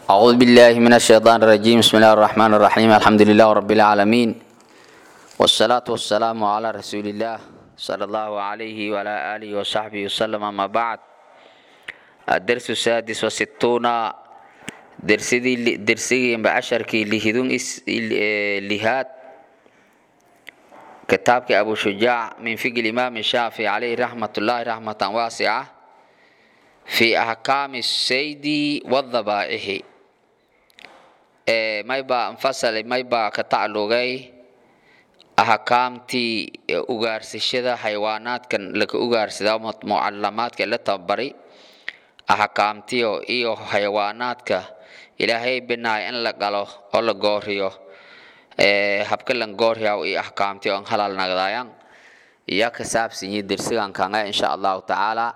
أعوذ بالله من الشيطان الرجيم بسم الله الرحمن الرحيم الحمد لله رب العالمين والصلاة والسلام على رسول الله صلى الله عليه وعلى آله وصحبه وسلم أما بعد الدرس السادس والستون درسدي درسي بعشركي لهدون إس لهات كتابك أبو شجاع من فقه الإمام الشافعي عليه رحمة الله رحمة واسعة في أحكام السيد والذبائح maybaa anfasalay maybaa ka tacalugay ahkaamtii ugaarsashada xayawaanaadkan laka ugaarsadaa mucalamaadka la tababaray ahkaamtiyo iyo xayawaanaadka ilaahay binaay in la galo oo la gooriyo habka lan gooryaw iyo ahkaamtiyo an halal nagdayan iya ka saabsanyi dersigan kanga insha allahu tacaala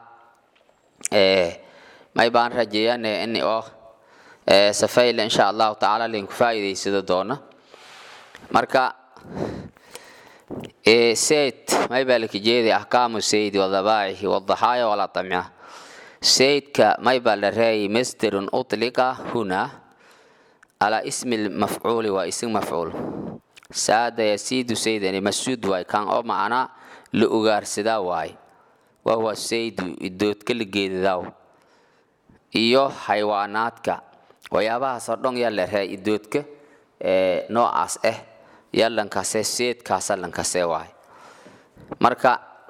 may baan rajeeyane in oo safayla insha allahu tacaala lainku faa'iidaysado doona marka sayd may baa laka jeeday ahkaamu saydi wadabaa'ihi wadaxaaya waladamca saydka may baa la reeyay masderun utliqa huna ala ismi lmafcuuli waa isim mafcuul saada yasiidu saydani masuud waay kan oo macnaa la ugaarsadaa waay wahuwa saydu idoodka la geedadaaw iyo xayawaanaadka waxyaabahaasoo dhan yaa la reey idoodka noocaas ah yaa lankase seedkaasa lankase waay marka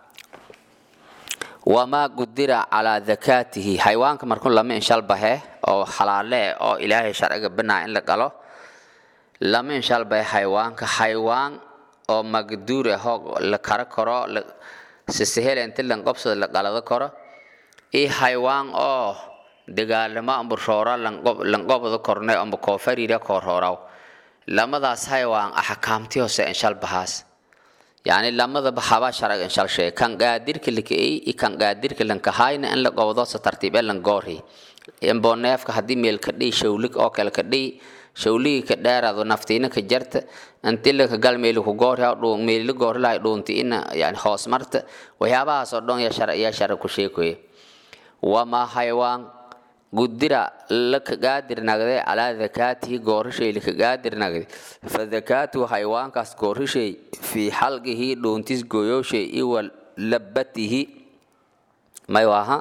wamaa qudira calaa dakaatihi xayawaanka markuu lama inshalbahe oo xalaale oo ilaahay sharciga binaa in la galo lama inshalbahe xayawaanka xayawaan oo magduur ahoo la karo karo sisahel inti lanqobsada la qalado karo iyo xayawaan oo dagaalamo amba roora lanqobada korne amba koofarira koorhooraw lamadaas xayawaan axkaamti hoose inshalbahaas yani lamadaba haba sharag inshal sheeg kan qaadirka lakaey iyo kan qaadirka lankahayna in la qobdo sa tartiib ee langoorhi imbo neefka haddii meel ka dhiy shawlig oo kale ka dhiy shawligii ka dheeraado naftiina ka jarta inti laka gal meeli ku goorha meeli la goorhi lahay dhuunti ina yani hoos marta waxyaabahaas oo dhan yaa sharag ku sheekoya wamaa xayawaan gudira laka qaadir nagde calaa dakaatihi goorishay laka qaadir nagde fa dakaatuhu xayawaankaas goorishay fii xalqihi dhuuntis gooyowshay iwa labatihi may aha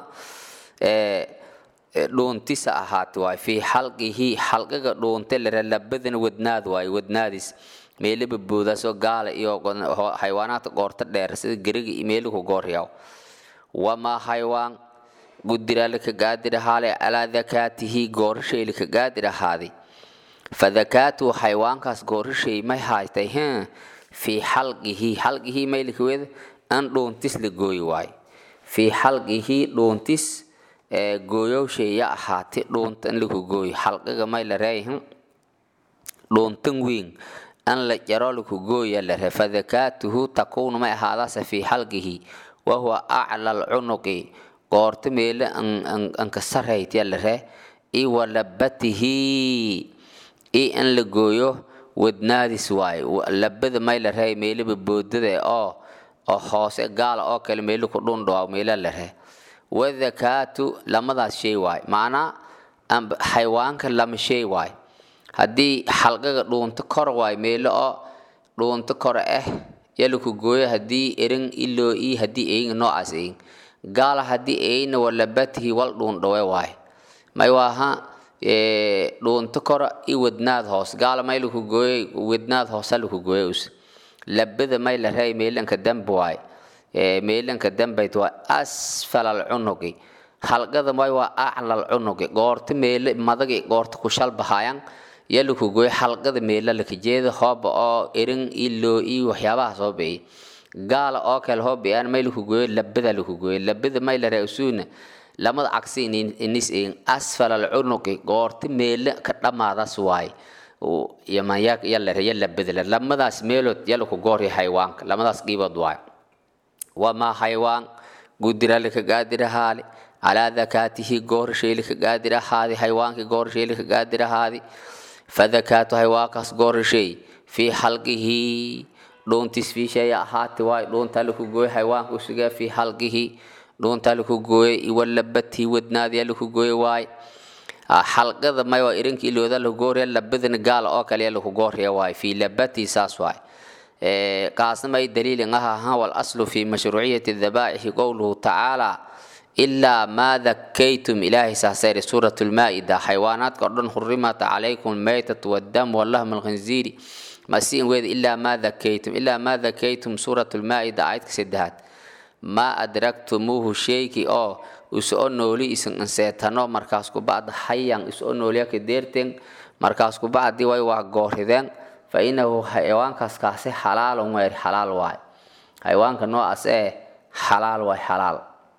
dhuuntisa ahaati waay fii xalqihi xalqiga dhuunte lare labadana wadnaad waay wadnaadis meelaba boodaasoo gaala iyo xayawaanaadka goorta dheer sida geriga iyo meeliku gooryaw wamaa xayawaan gudira laka qaadir ahaale calaa dakaatihi goorishay laka qaadir ahaaday fa dakaatuhu xayawaankaas goorishay may haystay h fii xalqihi xalqihi may lakaweda an dhuuntis la gooyi waayo fii xalqihi dhuuntis gooyowshay ya ahaati dhuunta in laku gooyo xalqiga may la reeyhin dhuuntan weyn an la jaro laku gooya la ree fa dakaatuhu takuunu may ahaadaase fii xalqihi wahuwa acla alcunuqi qoorta meele anka sarayt yaa la ree i walabatihi i in la gooyo wadnaadis waayo labada may la ree meeleba boodada oo oo hoose gaala oo kale meele ku dhundhawaa meela la ree wadakaatu lamadaas shay waay macnaa xayawaanka lama shay waay haddii xalqaga dhuunto kor waay meele oo dhuunto kor ah yalaku gooyo haddii erin iloo i haddii eyin noocaas eyin gaala haddii eyna walabatihi wal dhuundhawe waay may waaha dhuunto kora i wadnaad hoos gaala may laku gooyey wadnaad hoosa laku gooye us labada may la reey meelanka dambe waay meelanka dambayt waa asfal alcunuqi halqada may waa acla alcunuqi goorta meele madagi goorta ku shalbahayan ya laku gooye halqada meela laka jeeda hooba oo erin iloo i waxyaabaha soo beeyay gaala oo kale hoobiaan may laku gooyo labada laku gooyo labada may la reesuuna lamada cagsi inis eegin asfal alcunuqi goorta meele ka dhammaadaas waay yalare labada lamadaas meelood yalaku goorya xayawaanka lamadaas qiibood waay wamaa xayawaan gudira laka gaadirahaali calaa dakaatihi goorishay laka gaadirahaadi xayawaankii goorishay laka gaadirahaadi fadakaatu xayawaankaas goorishay fii xalqihi dhuuntis fiishaya ahaati waay dhuuntaa laku gooye xayawaanka usugaa fii xalqihi dhuuntaa laku gooye iwalabatihi wadnaadiya laku gooye waay xalqada may waa irinka ilooda lagu goorya labadana gaal oo kale lagu goorya waay fi labati saas waay kaasna may daliilin aha ha wal aslu fi mashruuciyati dhabaaixi qowluhu tacaala ilaa maa dakaytum ilaahay saasayri suurat lmaa-ida xayawaanaadka o dhan xurimat calaykum almaytatu waddam wallahmu alkhinziiri masiin weeda ilaa maa dakaytum ilaa maa dakaytum suurat lmaa-ida aayadka saddexaad maa adragtumuuhu sheeki oo isoo nooli isin anseetano markaas kubacda hayan isoo nooliyaka deerteen markaas kubacdi way waa goorideen fa inahu xayawaankaas kaasi xalaalun weer xalaal waay xayawaanka noocaas ee xalaal waay xalaal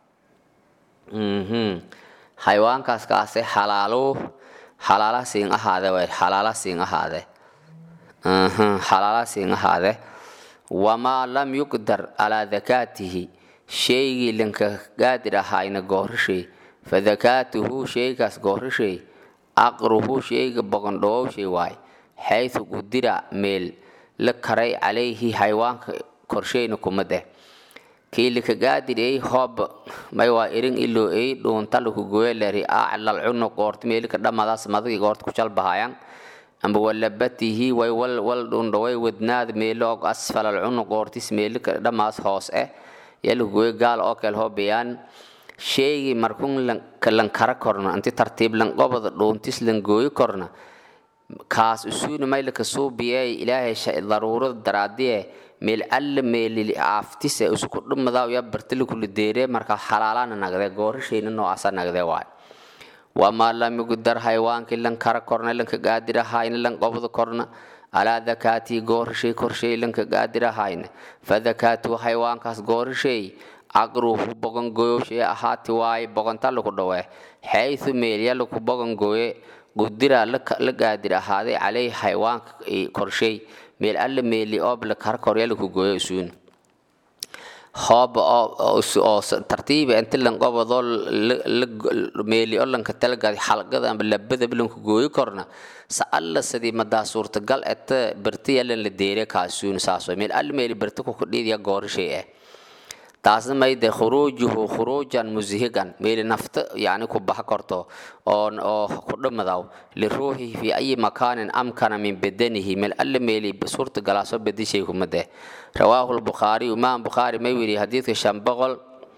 xayawaankaas kaasi xalaalu xalaala siin ahaade weer xalaala siin ahaade xalaala siin ahaade wamaa lam yuqdar calaa dakaatihi shaygii lanka gaadir ahaayna goorishay fa dakaatuhu shaygaas goorishay aqruhu shayga boqondhowowshay waay xaysu qudira meel la karay calayhi xayawaanka korshayna kuma deh kii lika gaadir ey hoob may waa irin iloo ey dhuunta laku goyeleri aclal cuno qoort meelika dhamadaas madagi qoort ku jalbahayan amba walabatihi way wal wal dhundhaway wadnaad meelo og asfalal cuno qoortis meelika dhamaas hoos eh yalu goye gaal oo kale hoobiyaan sheegi markun lan kara korna anti tartiib lan qobada dhuuntis lan gooyi korna kaas usuuna maylaka suubiyey ilaahay daruurada daraadiye meel alla meelili aaftise usku dhumadaa ya bartilikuli deere markaa xalaalana nagde goorashayna noocaasa nagde waay wamaa lam yugdar haywaankii lan kara korna lanka gaadirahayna lan qobda korna alaa dakaatii goorashay korshay lanka gaadirahayna fa dakaatuu haywaankaas goorashay caqruhu bogongoyowshay ahaati waaye bogonta laku dhawe xaysu meelya laku bogongoye qudira la gaadir ahaaday caleyhi haywaanka korshay meel alla meeli oob la kara korya laku gooyo isuun hooba oo tartiiba inti lan qobadoo meeli oo lanka talagaaday xalqada amba labadaba lanku gooyi korna sa alla sidii madaa suurtagal eta berti yalan la deere kaasuun saas meel alla meeli berti kukudhiidya goorishay ah taasna mayde khuruujuhu khuruujan musihigan meeli nafta yani ku baxa korto oo oo ku dhamadaw liruuxihi fi ayi makaanin amkana min badanihi meel alla meeli suurta galaaso bedishay kumade rawaahu lbukhaari imaam bukhaari may wiri xadiidka shan boqol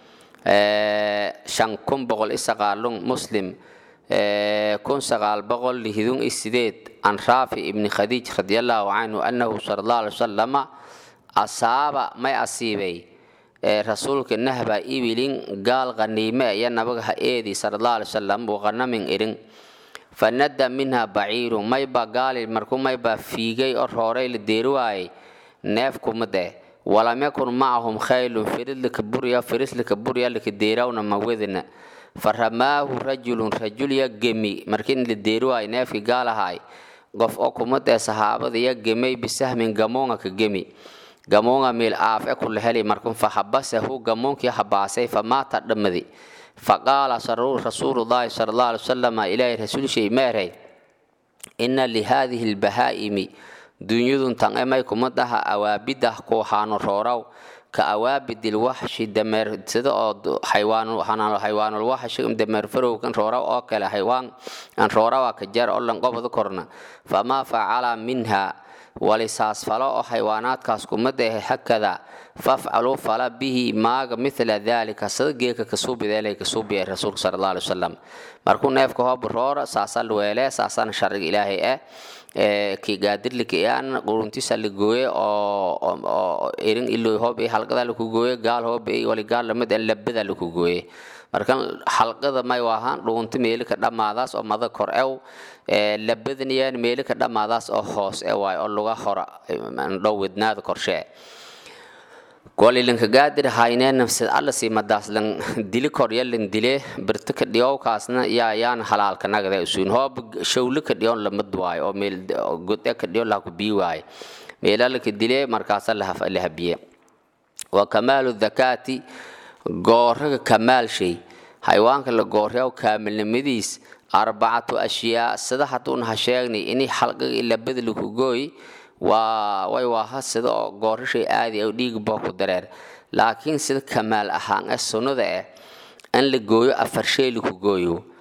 shan kun boqol isaqaalun muslim kun sagaal boqol lihidun isideed an raafi ibni khadiij radiallahu canhu annahu sala allah alay wasalama asaaba may asiibay rasuulka nahba ibilin gaal qaniime iyo nabaga ha eedi sallallahu alaihi wasallam waqanamin irin fanada minha baciiru mayba gaali markuu mayba fiigay oo rooray la deeri waayay neef kuma deh walam yakun macahum khaylun firid laka burya firis laka burya laka deerawna mawadina faramaahu rajulun rajul ya gemi markii la deeri waayay neefkii gaal ahaay qof oo kuma deh saxaabada ya gemay bisahmin gamoonga ka gemi gamoonga meel aaf e kula heli markun fahabasahu gamoonkii habaasay famaata dhammadi faqaala rasuulullaahi sala allah alay wasalama ilaahay rasuulshay meeray ina lihaadihi lbahaa'imi dunyadun tan emay kuma dhaha awaabidah ku haano rooraw ka awaabidil waxshi dameer sida oo xayawaanul waxshi dameer farowkan rooraw oo kale xaywaan aan roorawa ka jar oo lan qobada korna famaa facala minha walisaas falo oo xaywaanaadkaas kuma dehe hakada fafcaluu fala bihi maaga mila dalika sida geeka kasuubideelay kasuubiyay rasuulka sala allah alay wasalam markuu neefka hoob roora saasa weele saasana sharciga ilaahay eh ki gaadirlikiyaan quruntisa la gooye oo irin ilo hoob halqada laku gooye gaal hoob wali gaal lamid labada laku gooye marka xalqada may waahaan dhuunta meelika dhammaadaas oo mada kor ew labadaniyan meelika dhammaadaas oo hoos e waay oo luga hora dhow wadnaada korshee golilanka gaadir hayneen nafsad alla siimadaas lan dili korya lan dile birta ka dhiyowkaasna yaa yaan halaalka nagada usuun hoob shawle ka dhiyon lamad waayo oo meel gode ka dhiyo laku bii waayo meelalaka dile markaasa la habiye wa kamaalu dhakaati gooraga kamaal shay xayawaanka la gooryaw kaamilnimadiis arbacatu ashyaa sida hadduuna ha sheegnay inay xalqiga ilabada laku gooy waa way waaha sida oo goorashay aadi oo dhiig boo ku dareer laakiin sida kamaal ahaan ee sunnada eh in la gooyo afar shay laku gooyo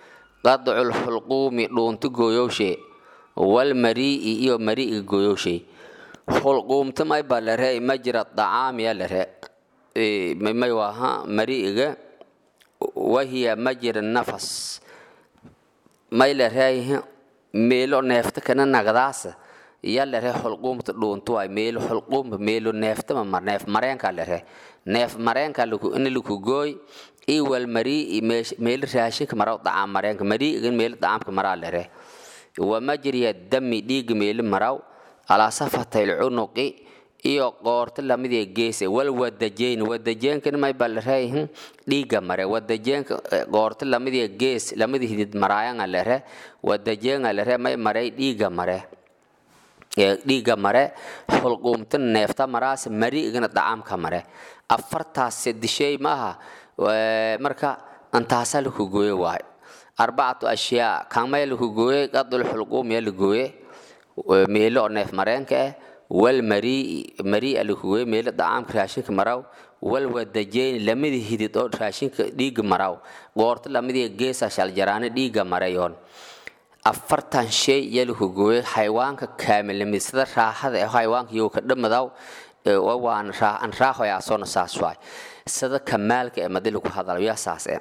qadcu lxulquumi dhuunta gooyowshe walmarii'i iyo mari'iga gooyowshe xulquumta may baa lare majra dacaamiya lare may waaha mari'iga wahiya majra nafas may lare meelo neefta kana nagdaasa iya lare xulquumta dhuunta waay meelo xulquumba meelo neeftama mar neef mareenka lare neef mareenka ina laku gooy iwal marii meel raashinka maraw dacaam mareenka mariigan meel dacaamka maraa lare wa majriya dami dhiiga meeli maraw alaa safatay lcunuqi iyo qoorta lamidii geese wal wadajeyn wadajeenkana may baa lareeyihin dhiiga mare wadajeenka qoorta lamidii gees lamidii hidid maraayanga lare wadajeenga lare may maray dhiiga mare dhiiga mare xulquumta neefta maraas mariigana dacaamka mare afartaas sadishay maaha marka antaasaa laku gooye waay arbacatu ashyaa kamay laku gooye qadul xulquum yaa la gooye meelo oo neef mareenka ah wal marii marii laku gooye meelo dacaamka raashinka maraw wal wadajeyn lamidii hidid oo raashinka dhiiga maraw goorta lamidii geesa shaljaraane dhiiga marayoon afartan shay yaa laku gooye xayawaanka kaamilnimid sida raaxada ee xayawaanka iyo ka dhamadaw waan an raaxoya asoona saas waay sida kamaalka ee madi lagu hadalo yaa saas e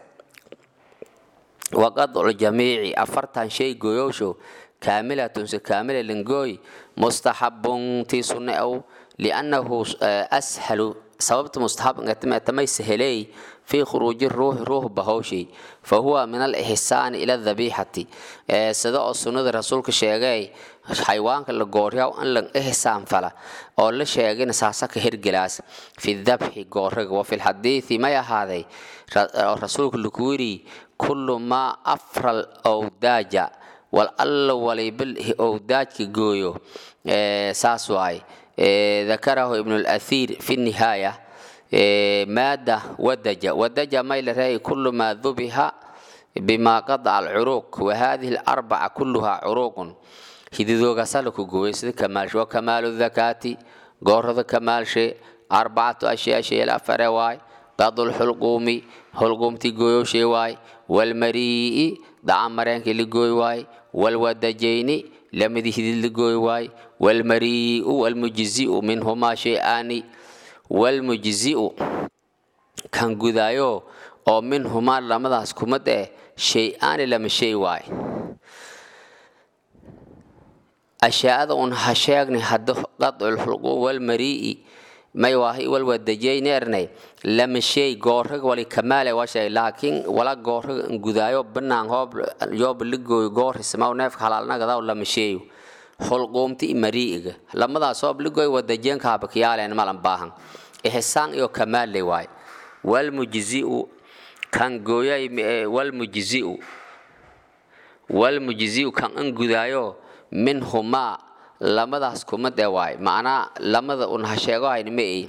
waqadcu jamiici afartan shay gooyowshow kaamilatun se kaamila langooy mustaxabun tii sunne ow liannahu ashalu sababta mustaxabtamay saheley fii khuruuji ruuxi ruux bahowshay fa huwa min alixsaani ila dabiixati sida oo sunnada rasuulka sheegay xayawaanka la gooryaw in la ihsaan fala oo la sheegayna saasa ka hergelaas fi dabxi gooriga wa fi lxadiidi may ahaaday rasuulka laku yiri kullu maa afral owdaaja wal alla waliba owdaajka gooyo saas waay ذكره ابن الأثير في النهاية مادة ودج ودج ميل رأي كل ما ذبح بما قطع العروق وهذه الأربعة كلها عروق هذو غسلك جويس كمال وكمال الذكاة قرض كمال شيء أربعة أشياء شيء الأفر واي قض الحلقوم حلقوم تيجويو شيء واي والمريء دعم مرينك اللي جوي واي والودجين لمدي هذي لقوي واي والمريء والمجزئ منهما شيئان والمجزئ كان قدايو oo minhumaa lamadaas kumad eh shay-aani lama shay waay ashyaada un ha sheegnay hadda qadculxulquum walmarii'i may waahi walwadajayneernay lama shay gooraga wali kamaale washay laakiin wala gooraga gudaayo banaan hoob yoob ligooyo goorismaw neefka halaalnagadaw lama sheeyo xulquumti marii'iga lamadaas hoob ligooyo wadajeenka habakiyaaleen malan baahan ixsaan iyo kamaalle waay walmujzi'u kan gooyay walmujzi'u walmujzi'u kan an gudaayo minhumaa lamadaas kumad ee waay macnaa lamada un ha sheego hayn ma ey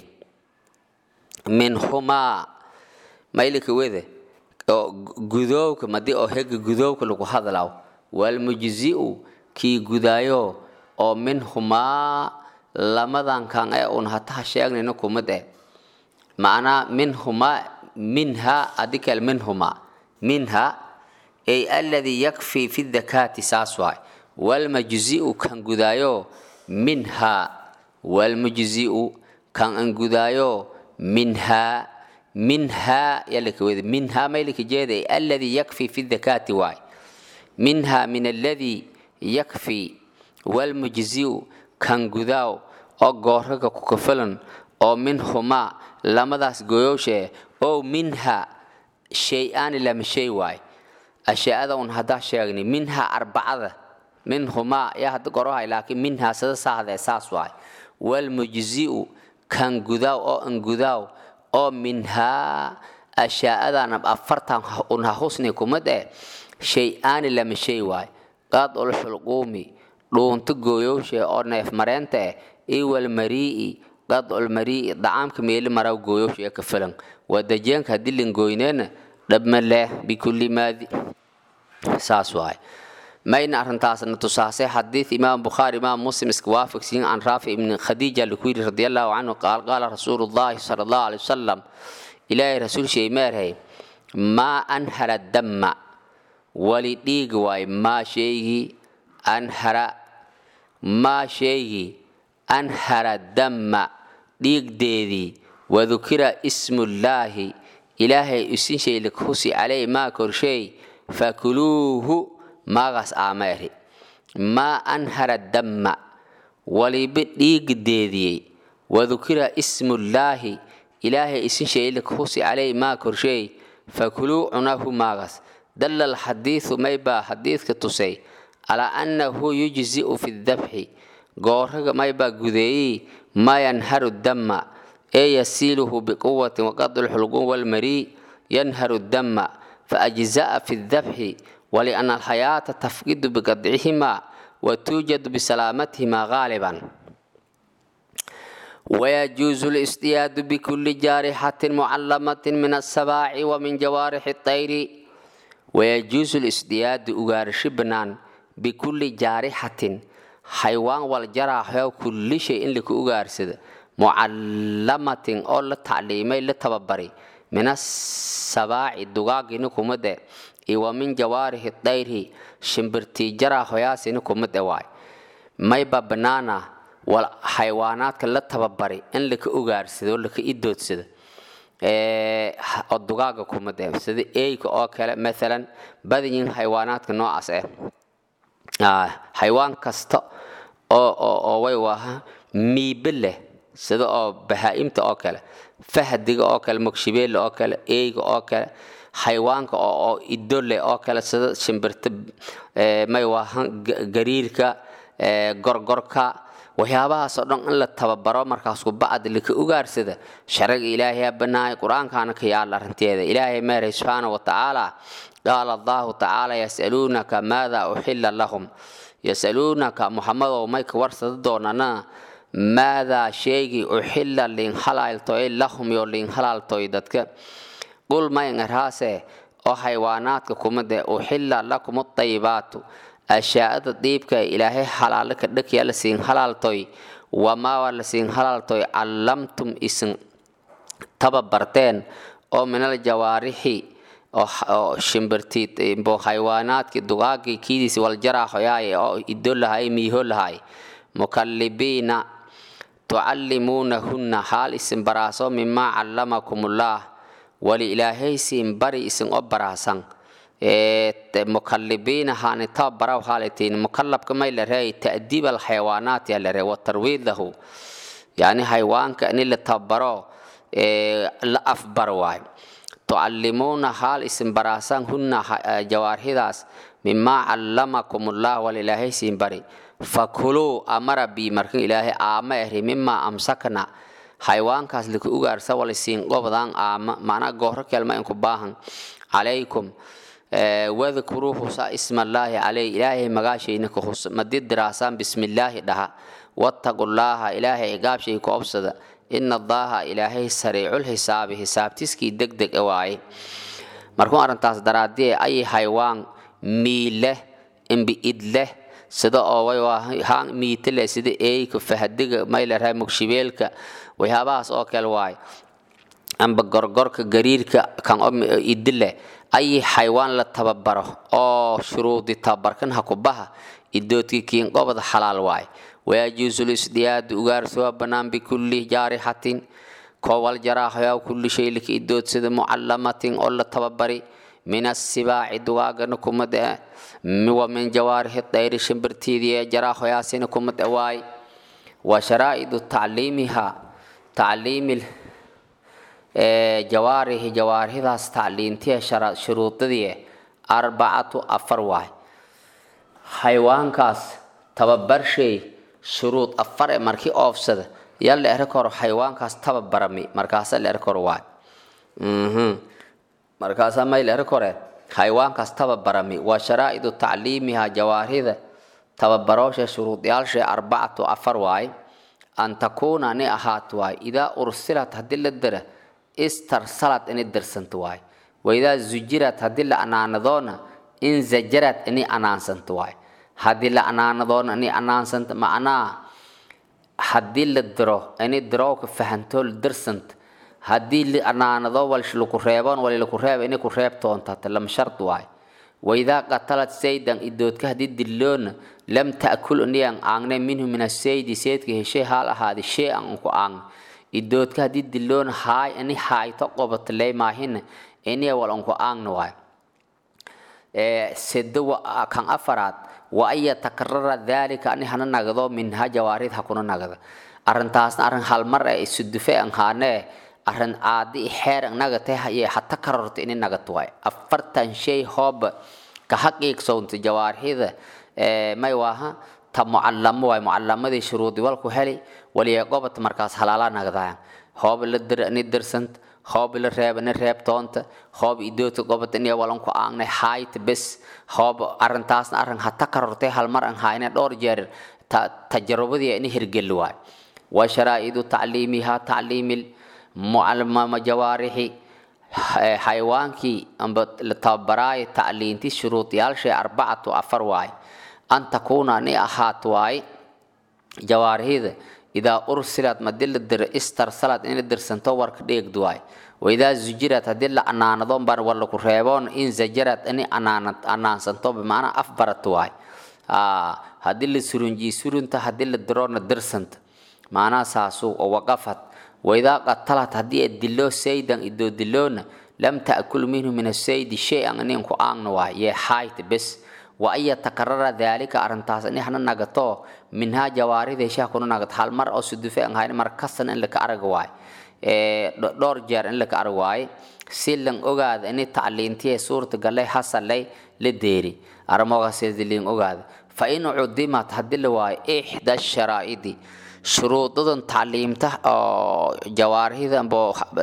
minhumaa maylika wede oo gudoowka madi oo hega gudoowka lagu hadlaw walmujzi'u kii gudaayo oo minhumaa lamadan kan ee un hata ha sheegnayna kumad eh macnaa minhumaa minha adikal minhumaa minha ay alladii yakfii fi dakaati saas waay walmajzi'u kan gudaayo minha walmujzi'u kan an gudaayo minha minha yalaka wede minha maylika jeeday alladii yakfii fi dakaati waay minha min alladii yakfii walmujzi'u kan gudaaw oo gooraga ku kafalan oo minhumaa lamadaas goyowshee oo minha shay-aani lama shay waay ashyaada un haddaa sheegnay minha arbacada minhumaa yaa hadda gorohay laakiin minhaa sida saahde saas waay walmujzi'u kan gudaaw oo an gudaaw oo minhaa ashyaa'adan afartan un ha husni kumad eh shay-aani lama shay waay qadul xulquumi dhuunto gooyowshee oo neef mareenta eh iwal marii'i qadul marii'i dacaamka meeli maraw gooyowshee ka filan wadajeenka haddii langooyneena dhabma leh bikulli maadi saas waay mayna arrintaasna tusaasay xadiid imaam bukhaari imaam muslim iska waafaqsiin can raafic ibni khadiija laku yidhi radi allahu canhu qaal qaala rasuulu llahi sala allahu alay wasalam ilaahay rasuul shay meerhay maa anhala damma wali dhiig waay maa sheegii anhara maa sheegii anhara damma dhiigdeedii wadukira ismullaahi ilaahay isin shaylik husi caley maa korsheey fakuluuhu maagaas aameeri maa anhara damma waliba dhiigdeediyey wadukira ismullaahi ilaahay isin shaylik husi caley maa korsheey fakuluu cunahu maagaas dalla alxadiidu maybaa xadiidka tusay calaa annahu yujzi'u fi dabxi gooraga maybaa gudeeyey maa yanharu damma ee yasiiluhu biquwatin waqadu lxulqun walmarii yanharu damma faajza'a fi dabxi waliana alxayaata tafqidu biqadcihimaa watuujadu bisalaamatihimaa gaaliban ويجوز الاصطياد بكل جارحة معلمة من السباع ومن جوارح الطير ويجوز الاصطياد أغارش بنان بكل جارحة حيوان والجراح كل شيء لك أغارسد معلمة أو لتعليمي لتببري من السباع الدقاق نكمد ومن جوارح الطير شمبرتي جراح ياسي نكمد واي ما يبا بنانا wal xayawaanaadka la tababaray in laka ogaarsado o laka idoodsado oo dugaaga kumad eh sida eyga oo kale maalan badanyihin xayawaanaadka noocaas ah xayawaan kasta oo oo oo way waaha miibe leh sida oo bahaa'imta oo kale fahdiga oo kale mogshibeelle oo kale eyga oo kale xayawaanka oo oo ido leh oo kale sida shimbirta may waaha gariirka gorgorka waxyaabahaas oo dhan in la tababaro markaasku bacd laka ugaarsada sharciga ilaahay banaay qur-aankaana ka yaala arrinteeda ilaahay meeray subxaana wa tacaala qaala allahu tacaala yasaluunaka maada uxila lahum yasaluunaka muxamedow may ka warsada doonana maadaa sheegi uxila liin halaaltoy lahum yo liin halaaltoy dadka qul mayn arhaase oo xaywaanaadka kumade uxila lakum adayibaatu ashaa'ada diibka ilaahay halaale ka dhakya la siin halaaltoy wamaawaa la siin halaaltoy callamtum isin tababarteen oo minal jawaarixi oo shimbirtii bo xaywaanaadkii dugaagii kiidiisi waljaraaxoyaay oo ido lahay miiho lahay mukallibiina tucallimuunahunna xaal isin baraaso mimaa callamakumullah wali ilaahay siin bari isin o baraasan mukalibiina haani tababaraw haalitiin mukalabka may la reey ta'diib alxayawaanaat yaa la reey watarwiid lahu yani xayawaanka in la tababaro la afbar waay tucallimuuna haal isin baraasaan hunna jawaarhidaas mimaa callamakum ullah wal ilaahay siin bari fakuluu amara bii markan ilaahay aama ehri mimaa amsakna xayawaankaas laka ugaarsa wal siin qobdaan aama macnaa gooro kelma inku baahan calaykum wadkuruu husa ismallaahi caley ilaahay magaashayna ka hus madi diraasaan bismillaahi dhaha wattaqullaaha ilaahay cigaabshay ku obsada ina allaaha ilaahay sariicul xisaabi xisaabtiskii deg deg e waaye markuu arrintaas daraadie ay haywaan miileh imbiidleh sida oo haan miitale sida eeyka fahadiga maylarhay mugshibeelka waxyaabahaas oo kale waaye amba gorgorka gariirka kan idileh ay xaywaan la tababaro oo shuruudi tababarkan ha kubaha idoodkii kiin qobada xalaal waay wayajuusu lisdiyaadu ugaarsuwa bannaan bikulli jaarixatin koowal jaraaxoyaa kulli shay lika idoodsada mucallamatin oo la tababari min asibaaci dugaagana kumad e wa min jawaarixi dayri shimbirtiidii jaraaxoyaasina kumad e waay wa sharaa'idu tacliimiha tacliimi jawaarihi jawaarihidaas tacliintiya shuruudadii arbacatu afar waay xayawaankaas tababarshay shuruud afar e markii oofsada yaa la eri karo xayawaankaas tababarami markaasa la eri karo waay markaasaa may la eri kore xayawaankaas tababarami waa sharaa'idu tacliimiha jawaarida tababaroosha shuruudyaalshay arbacatu afar waay an takuuna ni ahaat waay idaa ursilat haddii la dira istarsalat ini dirsanto waay waidaa zujirat haddii la anaanadoona in zajarat ini anaansanto waay haddii la anaanadoona ini anaansanta macnaa haddii la diro ini dirowka fahanto dirsanta haddii la anaanado wal laku reeboon wali laku reeba ini ku reebtoonta lama shard waay waidaa qatalad saydan idoodka haddii dilloona lam ta'kul niyan aangne minhu min asaydi seydka heshay haal ahaadi shay an unku aang idoodka haddii dilloona haay ini haayto qobatley maahina iniya wal unku aangna waay sedo kan afaraad wa an yatakarara daalika ani hana nagdo minha jawaarid hakuna nagda arrintaasna arrin halmar ee isudufe an haanee arrin aadi xeer an nagate haye hata karorto ini nagat waay afartan shay hoob ka haqiiqsownta jawaarhida may waaha ta mucallamo waay mucallamadii shuruudi walku heli waliya gobat markaas halaala nagdaayan hoob la dir ni dirsant hoob la reeb ni reeb toonta hoob idoodka gobat ini walanku aangnay haayta bes hoob arrintaasna arrin hata karortay halmar an haayne dhowr jeer tajarubadii ini hirgeli waay wa sharaa'idu tacliimiha tacliimil mucalmama jawaarixi xayawaankii amba la tababaraayo tacliinti shuruudiyaalshay arbacatu afar waay an takuuna ni ahaat waay jawaarihida idaa ursilat madii la diro istarsalat in la dirsanto warka dheegdu waay waidaa zujirat haddii la anaanado baan war laku reeboon in zajarat ini anaanad anaansanto bimacnaa afbarat waay haddii la surunjii surunta haddii la diroona dirsanta macnaha saasu oo waqafat waidaa qatalat haddii ay dilo saydan idoo diloona lam ta'kul minhu min asaydi shay-an ininku aangna waay yee haayta bes wa an yatakarara daalika arrintaas ini hana nagato minhaa jawaarida heshaha kuna nagato hal mar oo sudufe an hayn mar kastan in laka arag waay dhowr jeer in laka arag waaye si lan ogaada ini tacliintiye suurta gallay hasalay la deeri armoogaasdiliin ogaada fa in cudimat haddii la waayo ixda sharaa'idi shuruudadan tacliimta oo jawaarihida ambo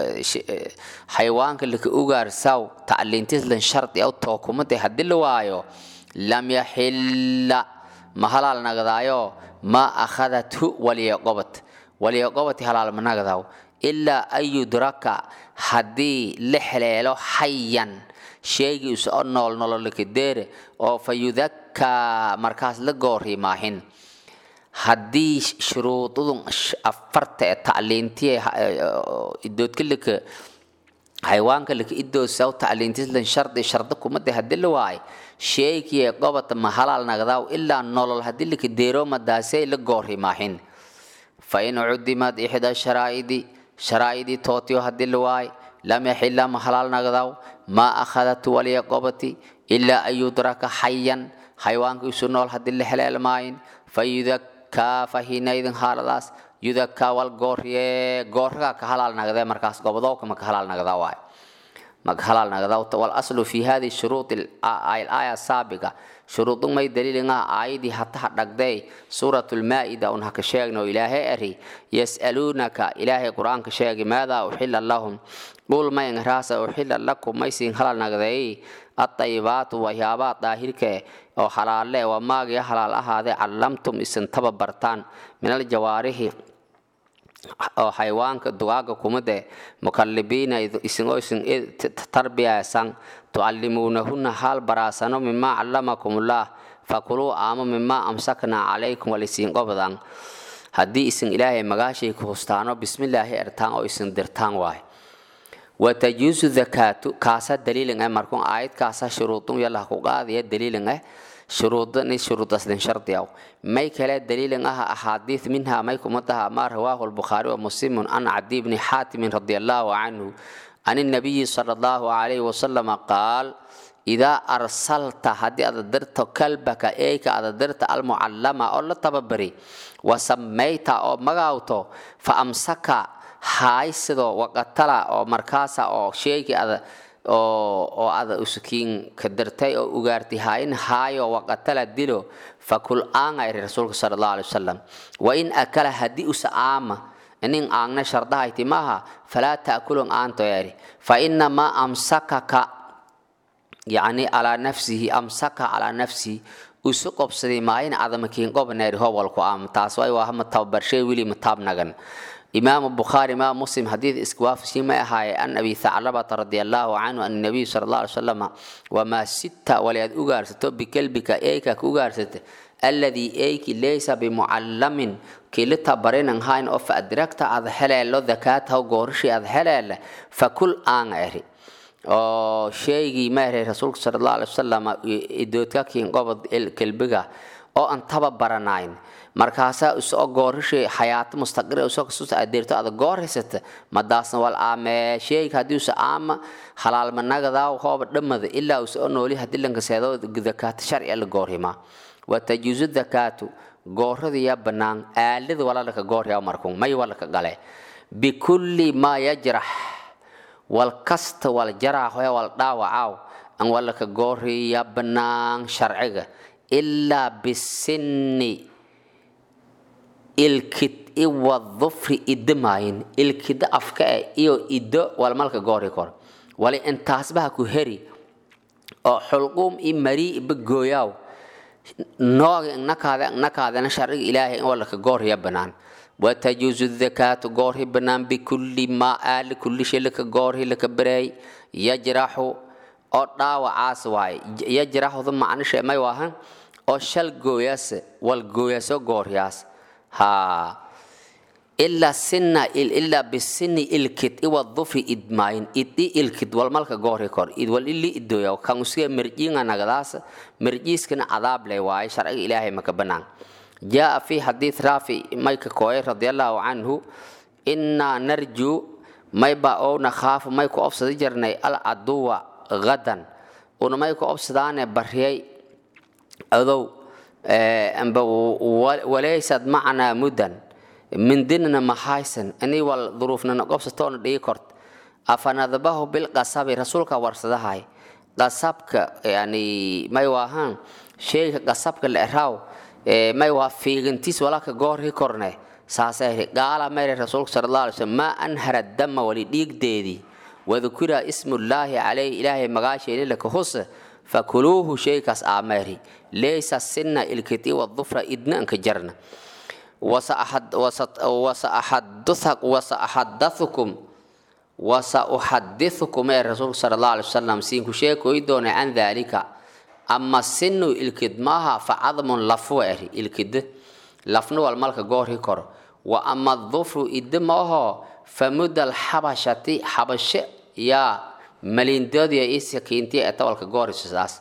xayawaanka laka ugaarsaw tacliintis lan shardi aw tookumade haddii la waayo lam yaxilla ma halaal nagadaayo ma akhadathu waliya qobad waliya qobati halaal ma nagadaw ilaa an yudraka haddii la heleelo xayan sheegiisa oo nool nololakadeere oo fa yudakaa markaas la goori maahin haddii shuruudadun afarta ee tacliintiye idoodka laka xayawaanka laka idoosaw tacliintislan shardi sharda kumade haddii la waayo sheegiye qobata ma halaal nagdaaw ilaa nolol haddii laka deero madaasey la goori maahin fa in cudimad ixda sharaa'idi sharaa'idii tootiyo haddii la waayo lam yaxila ma halaal nagdaaw ma akhadat waliya qobati ilaa an yudraka xayan xayawaanka isu nool haddii la heleelmaayin fa yudakaa fahinaydin haaladaas yudakaa wal goorye goorragaa ka halaal nagdee markaas gobodowka ma ka halaal nagdaa waay ma ka halaal nagdaa wal aslu fi hadi shuruud aaya saabiga shuruudun may daliilinga aayadii hataha dhagday suuratulmaa'ida un haka sheegno ilaahay eri yas'aluunaka ilaahay qur-aanka sheegi maadaa uxila lahum dhul mayn raasa uxila lakum maysiin halal nagdeey atayibaatu waxyaabaha daahirka oo halaalle waa maagiya halaal ahaadee callamtum isin tababartaan minal jawaarihi oo xayawaanka dugaaga kumade mukalibiina isingoo isin tarbiyaysan tucallimuunahunna haal baraasano mimaa callamakumullah fakuluu aamo mimaa amsaknaa calaykum walisiin qobdan haddii isin ilaahay magaashay ku hustaano bismillaahi ertaan oo isin dirtaan waay watajuusu dakaatu kaasa daliilin eh markun aayad kaasa shuruudun yalah ku qaadaya daliilin eh shuruudani shuruudasdin shardiyaw may kale daliilin ah axaadiis minha may kumadaha ma rawaahu lbukhaari wa muslimun an cadi bni xaatimin radi allahu canhu can الnabiyi sala allahu alayhi wasalam qaal idaa arsalta haddii aad dirto kalbaka eyka aad dirta almucallama oo la tababari wasamayta oo magaawto fa amsaka haaysido waqatala oo markaasa oo sheegi ada oo ada usukiin ka dirtay oo ugaartay haayin haayo waqatala dilo fakul aanga iri rasuulka sala allahu alay wasalam wa in akala haddii usa aama inin aangna shardahayti maaha falaa ta'kulun aanto eri fa inamaa amsakaka yacni calaa nafsihi amsaka calaa nafsihi usu qobsaday maayin adamakiin qobneeri howalku aama taas way waa hama tababarshay wili mataabnagan إمام البخاري إمام مسلم حديث إسكواف شيما هاي أن أبي ثعلبة رضي الله عنه أن النبي صلى الله عليه وسلم وما ستة وليد أغارست بكلبك إيكا أغارست الذي إيك ليس بمعلم كلتا برين هاين أوف أدركت أذ حلال ذكاته وغورشي أذ حلال فكل آن أري oo sheegii maaray rasuulka sala allahu alay wasalam idoodka kiin qobod kelbiga oo aan taba baranayn markaasaa isoo goorishay xayaato mustaqir usoo kasuusa adeerto ada goorhaysata madaasna wal aamee sheega haddii usa aama halaalmanagadaa hooba dhammada ilaa usoo nooli haddii lankaseedo dakaata sharciga la goorhimaa watajuusu dakaatu gooradiya bannaan aalada walalaka gooryaa markun may walaka gale bikulli maa yajrax wal kasta wal jaraaxoe wal dhaawacaaw an walaka gooriya bannaan sharciga ilaa bisinni ilkid iwa dufri idamaayin ilkida afka e iyo ido walmalka goori kor wali intaasbaha ku heri oo xulquum i marii iba gooyaaw nooga nakaada nakaadana sharciga ilaahay in walaka goorya bannaan watajuusu dakaatu goorhi bannaan bikulli maa aali kulli shay laka goorhi laka bareey yajraxu oo dhaawacaas waaye yajraxuda macnishe may waahan oo shal gooyaas wal gooyaaso gooryaas haa ilaa sinna ilaa bisinni ilkid iwa dufri idmaayin idi ilkid walmalka goori kor id wal ili idoya kan usiga merjiinga nagadaas merjiiskana cadaab leh waaye sharciga ilaahay maka banaan jaa fi xadiid raafi mayka kooye radiallahu canhu innaa narju may ba oo nakhaafu may ku obsadi jirnay al caduwa gadan una may ku obsadaane bariyay adow amba walaysad macnaa muddan mindinana mahaysan inii wal duruufnana gobsatoona dhigi kort afanadbahu bilqasabi rasuulka warsadahay qasabka yani may waahaan sheega qasabka la eraaw may waa fiigantiis walaka goorhi korne saasay gaala mayre rasuulka sala allah alay slam maa anhara dama wali dhiigdeedii wadukira ismullaahi calayhi ilaahay magaasheeni laka husa fakuluuhu shaykaas aameeri laysa sinna ilkiti wadufra idna anka jarna wasaaxadathukum wasauxadithukum ee rasuulka sala allah alay wasalam siinku sheekoy doona can daalika ama sinu ilkid maaha facadmun lafwa eri ilkid lafna wal malka goorhi koro wa ama dufru idda maaho famudal xabashati xabashe yaa malindoodiya ii sakiintiya ee tawalka goorhiso saas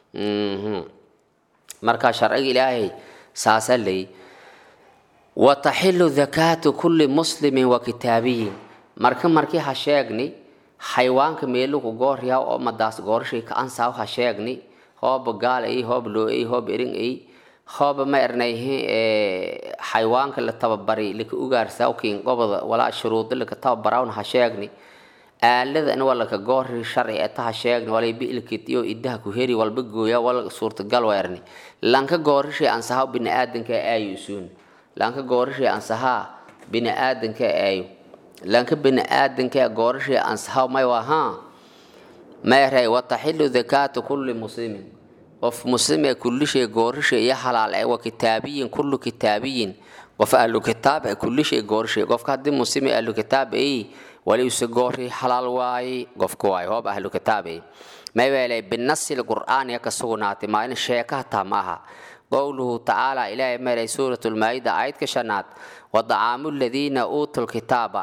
marka sharciga ilaahay saasa leey wataxilu dakaatu kulli muslimin wa kitaabiyin marka markii ha sheegni xayawaanka meeluku gooryaa oo madaas goorashay ka ansaaw ha sheegni hooba gaal ay hoob loo ay hoob erin ay hooba ma ernayhi xayawaanka la tababari laka ugaarsaa kiin goboda walaa shuruudo laka tababarawn ha sheegni aalada in walaka goori sharci eta ha sheegni walay biilkit iyo idaha ku heri walba gooya wal suurtagal wa erni lanka goorashay ansahaw biniaadanka aayu isuun lanka goorashay ansahaa biniaadanka aayu lanka biniaadanka goorashay ansahaw may wahaa meeray wataxilu dakaatu kulli muslimin qof muslim ee kullishay goorashay iyo halaal ee wa kitaabiyin kullu kitaabiyin qof ahlu kitaab ee kullishay goorashay qofka haddii muslim ee ahlu kitaab ay wali use goori halaal waaye qofka waaye hoob ahlu kitaab ay maywelay binasi lqur'aan yaka sugnaatay maalin sheeka hataa ma aha qowluhu tacaala ilaahay meelay suurat lmaayida aayadka shanaad wadacaamu ladiina uutu lkitaaba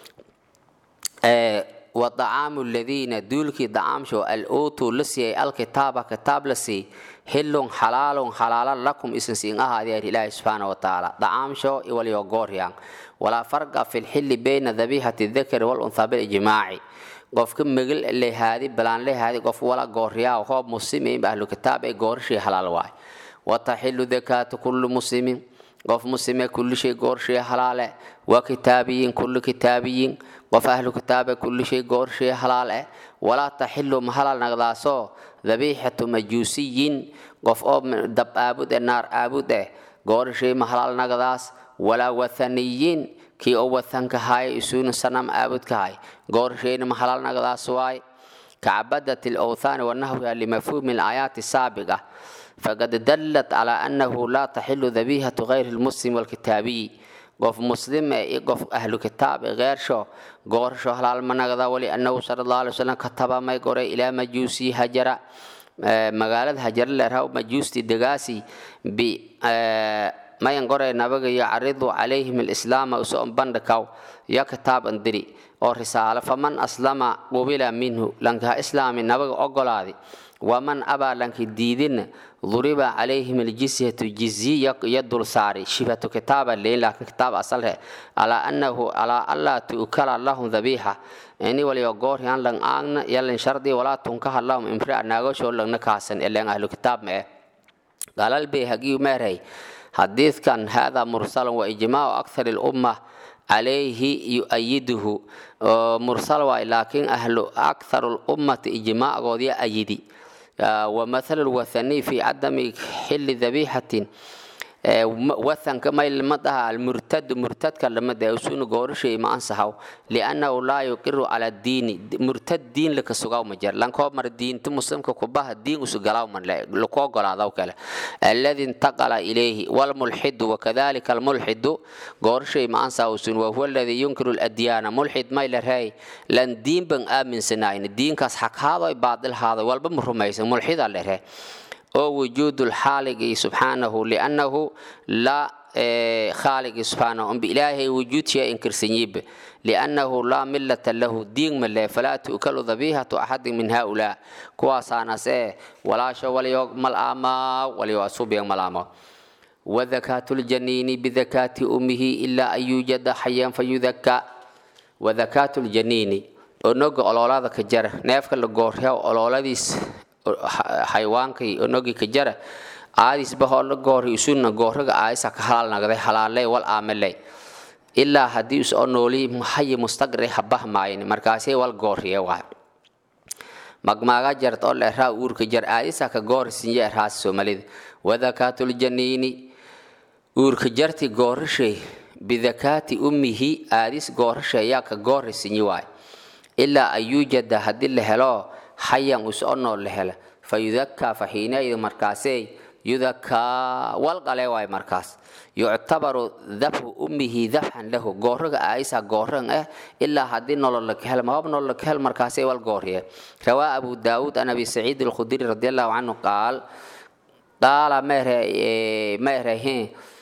wadacaamu ladiina duulkii dacaamsho al uutuu la siiyay alkitaaba kitaab la siiyey hillun xalaalun xalaalan lakum isin siin ahaadeer ilaahi subxaana wa tacaala dacaamsho iwaliyo gooryaan walaa farqa fi lxilli bayna dabihati dakari walunthaa bilijmaaci qofka megel lehaadi balaan lehaadi qof wala gooryaa hoob muslimin ahlu kitaab ee goorashii halaal waay wataxilu dakaatu kullu muslimin qof muslime kulli shay goorshay halaale wa kitaabiyin kullu kitaabiyin qof ahlu kitaabe kulli shay goorshay halaal eh walaa taxilu ma halaal nagdaasoo dabiixatu majuusiyin qof oo dab aabud eh naar aabud eh goorashay ma halaal nagdaas walaa wathaniyin kii oo wathanka haaya isuuna sanam aabudka hay goorashayna ma halaal nagdaas waay كعبدة الأوثان ونحوها لمفهوم الآيات السابقة فقد دلت على أنه لا تحل ذبيحة غير المسلم والكتابي قف مسلم قف أهل كتاب غير شو غور شو هلال منغدا ولأنه صلى الله عليه وسلم كتب ما يقول إلى مجوسي هجرة magaalada hajar leerhaw majuusti degaasi mayan qoray nabaga yacridu calayhim alislaama usoon bandhikaw yo kitaab andiri oo risaalo faman aslama qubila minhu lankaha islaami nabaga ogolaadi waman abaa lanki diidina duriba calayhim aljizyatu jizyi yo dul saari shibatu kitaaba leyn laakin kitaab asalhe alaa annahu alaa allaa tu'kala lahum dhabiixa ini waliyo gooryan lang aagna yalin shardi walaa tunkaha lahum imria naagosho langna kaasan elen ahlu kitaab ma eh qaalal bayhagiyu meerhay xadiidkan hada mursalan wa ijmaacu akthar lumma calayhi yu'ayiduhu mursal waay laakiin ahlu akthar lummati ijmaacoodya ayidi ومثل الوثني في عدم حل ذبيحة وثن كما لمدها المرتد مرتد كلمة يسون غور شيء ما أنسحه لأنه لا يقر على الدين مرتد دين لك سجاو مجر لأن كو مر الدين تمسلم كوباه الدين وسجلاو من لا لكو قلا ذا وكلا الذي انتقل إليه والملحد وكذلك الملحد غور شيء ما أنسحه سن وهو الذي ينكر الأديان ملحد ما يلهي لأن دين بن آمن سناين الدين كاس حق هذا باطل هذا والبمرميس ملحد الله oo wujuudu lxaaligi subxaanahu liannahu laa khaaligi subxaanahu umbi ilaahay wujuudsiya inkirsanyibe liannahu laa millata lahu diin male falaa tu'kalu dhabiihatu axadin min haulaa kuwaasaanase walaasho waliyo malaamaa waliyo asubiyan malaamaa وذكاة الجنين بذكاة أمه إلا أن يوجد حيا فيذكى وذكاة الجنين أنوغ أولولا كجر نيفك لغوريا أولولاديس xayawaankay onogi ka jara aadisba hoola goori isuna gooraga aayisa ka halaal nagday halaaley wal aameley ilaa haddii is oo nooli hayi mustaqri habahmaayin markaasay wal gooriye waay magmaaga jart oo leeraa uurka jar aadisa ka goori sinye eraasi soomaalida wadakaatul-janiini uurka jarti goorashay bidakaati ummihi aadis goorashay ayaa ka goori sinye waay ilaa an yuujada haddii la helo xayan us oo nool la hela fa yudakaa fa xiinayd markaasey yudakaa walqale waay markaas yuctabaru dabhu ummihi dabxan lahu gooraga aayisa gooran ah ilaa haddii nolol la kahel mabab nolol la kahel markaasay wal gooriye rawaa abu daawuud an abi saciid alkhudri radi allahu canhu qaal qaala meerehen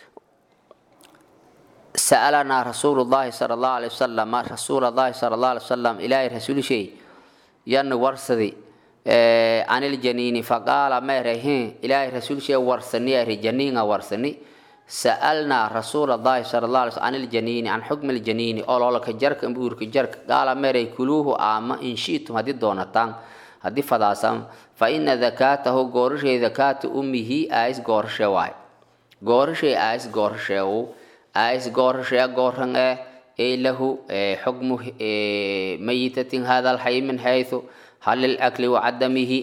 sa'alanaa rasuulu llahi sala allahu alay wasalam rasuula llahi sala allahu alay wasalam ilaahay rasuulishay yan warsadi caniljaniini faqaala meerahin ilaahay rasuulshee warsani ari janiinga warsani sa'alnaa rasuula allahi sala allah alay sl caniljaniini can xukmi ljaniini ololka jarka uurka jarka qaala meeray kuluuhu aama in shi'tum haddii doonataan haddii fadaasan fa ina dakaatahu goorashay dakaata ummihi aayis goorashe waay goorashay aayis goorasheewu aayis goorashee gooran eh ay lahu xukmu mayitatin hada alxay min xayثu hal lilakli wacadamihi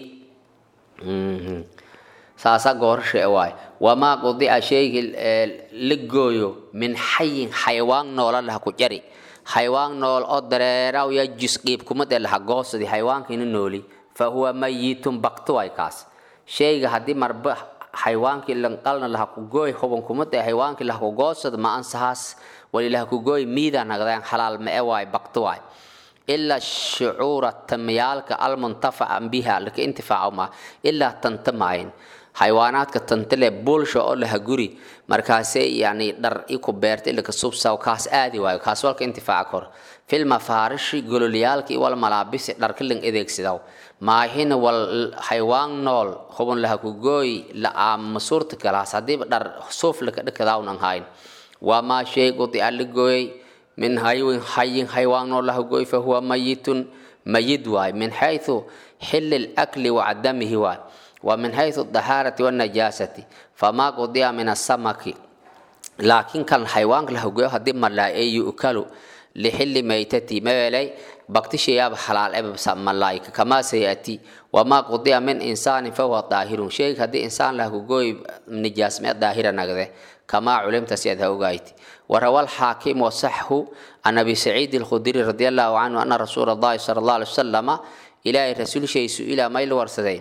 saasa goorashe waay wamaa qudica shaygi la gooyo min xayin xayawaan noola laha ku jari xayawaan nool oo dareeraw ya jus qiibkumade laha goosadi xayawaankiina nooli fa huwa mayitun bakto waay kaas shayga haddii marba xayawaankii lanqalna laha ku gooy hubankumade xayawaankii laha ku goosada ma ansahaas walilah kugooy miida nagdeen xalaal ma e waay bakto waay ilaa shucuura tamyaalka almuntafaca biha laka intifaaco ma ilaa tanta maayin xayawaanaadka tantale bulsha oo laha guri markaasee yani dhar iku beerta ilaka subsaw kaas aadi waayo kaas walka intifaaca kor filma faarishi gololyaalka wal malaabisi dharka lang adeegsidaw maahina wal xayawaan nool hubun laha kugooy la aama suurta galaas haddiiba dhar suuf laka dhakadaawn hayn wamaa shay qudica la gooyey min haywin hayin xaywaan noo laha gooy fa huwa mayitun mayid waay min xayثu xili اlakli wacadamihi waay wa min xayثu dahaarati wاnajaasati famaa qudica min asamaki laakiin kan xaywaanka laha gooyo haddii malaa'e yu'kalu lixili maytati mawelay baktishayaaba xalaal eba malaa'ika kamaa sayati wamaa qudica min insaanin fahuwa daahirun shayga haddii insaan laha kugooy nijaasme daahira nagde كما علمت سيد هوغايتي وروى الحاكم وصحه عن ابي سعيد الخدري رضي الله عنه ان رسول الله صلى الله عليه وسلم الى رسول شيء سئل ميل ورسدين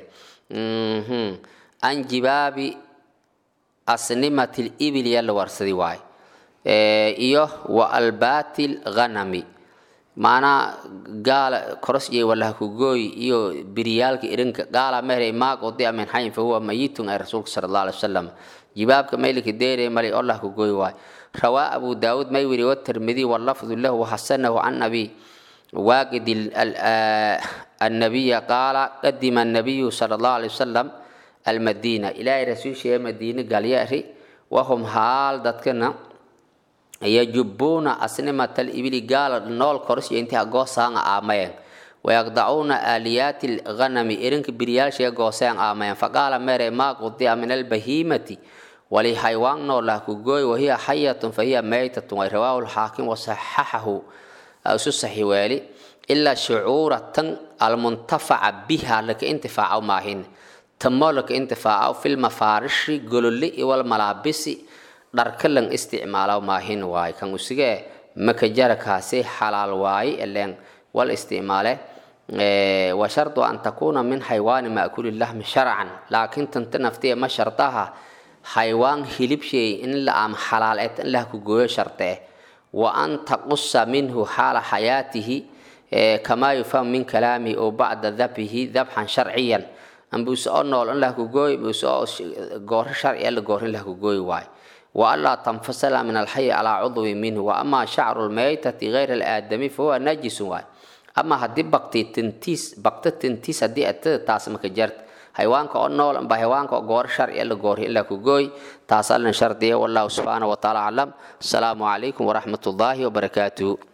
عن جباب أسنمة الإبل يلا ورسدي واي إيه wa albaatil ghanami maanaa gaala koros iyo walaha kugooy iyo biryaalka irinka gaala mehrey maag odi amin xayin fahuwa mayitun ay rasuulka sala allah alay wasalam jibaabka maylika deerey malay allah kugooy waay rawaa abu daawud may wiri watirmidi walafdu lahu waxasanahu can abi واجد النبي قال قدم النبي صلى الله عليه وسلم المدينة إلى رسول شيء مدينة قال يأري وهم حال دتكنا يجبون أسنمة الإبل قال نول كرس ينتهى قوسان آمين ويقطعون آليات الغنم إرنك بريال شيء قوسان آمين فقال ميري ما قضي من البهيمة ولحيوان نولا كقوي وهي حية فهي ميتة ورواه الحاكم وصححه isu saxi weeli ilaa shucuuratan almuntafaca biha laka intifaacaw maahin tamo laka intifaacaw filmafaarishi gololi iwal malaabisi dharkalan isticmaalaw maahin waay kan usigee makajarakaasi xalaal waaye eleen wal isticmaale wa shardu an takuuna min xaywaani maakuli lahmi sharcan laakiin tanta naftiya ma shardaha xaywaan hilib shay in la am xalaal et in lah ku gooyo sharte وأن تقص منه حال حياته كما يفهم من كلامه أو بعد ذبحه ذبحا شرعيا أن بيسأل نول أن له كوي بيسأل جور شرعي ألا جور له كوي واي وألا تنفصل من الحي على عضو منه وأما شعر الميتة غير الآدمي فهو نجس واي أما هدي بقتي تنتيس بقت تنتيس هدي أت تاسمك جرت حيوانك أو نول أم بحيوانك جور شرعي ألا جور إلا كوي تاسالنا شرطية والله سبحانه وتعالى أعلم السلام عليكم ورحمة الله وبركاته